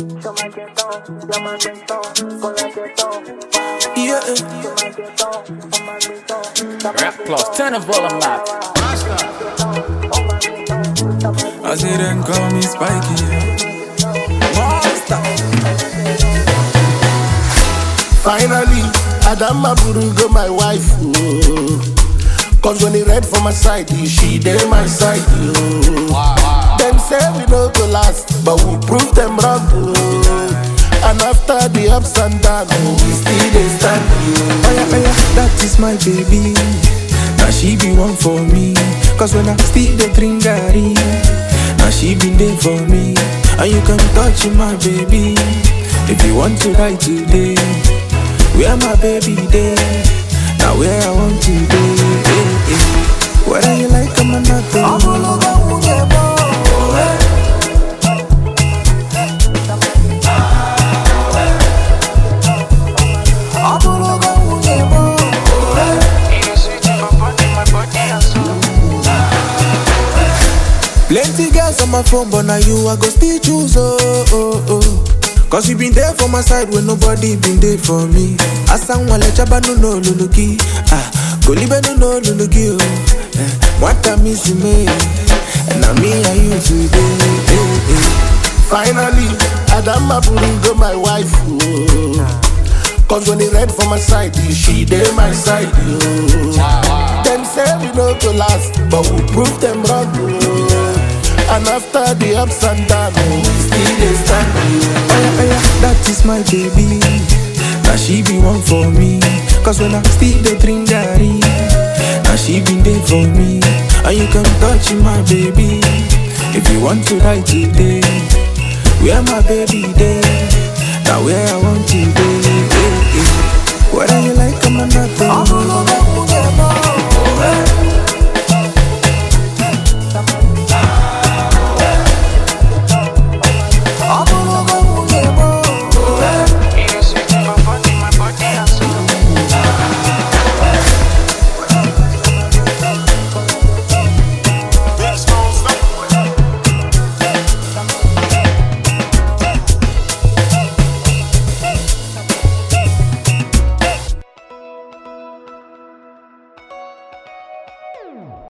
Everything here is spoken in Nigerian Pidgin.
Yeah. Rap plus, turn the volume up. I say them call me Spiky. Monster. Finally, Adama Burugo, my wife. Oh. Cause when he read for my side, she did my side. Oh. Them say we no go last, but we prove them wrong. Oh. And after the ups and downs, oh, we still dey stand. Oh. Oh yeah, oh yeah, that is my baby. Now she be one for me. Cause when I still the drink garri, now she been there for me. And you can touch my baby. If you want to ride today, where my baby there? Now where I want to be. eh, eh. Whether you like I'm not Plenty girls on my phone, but now you I go still choose. Oh, oh, oh. Cause you been there for my side when nobody been there for me. Asan wale chaba no no luluki. Ah, golibe no no luluki. Oh, eh. Mwata miss me. And now me and you today. Eh, eh. Finally, Adama Burugo, my wife. Oh. Cause when he read for my side, she did my side. Oh. Them say we no go last, but we prove them wrong. Oh. And after the ups and downs, oh, we still dey stand. Oh yeah, oh yeah, that is my baby. Now she be one for me. Cause when I still the drink garri, now she been there for me. And you can touch my baby. If you want to ride today, where my baby there? Now where I want to be. eh, eh. Whether you like I'm not,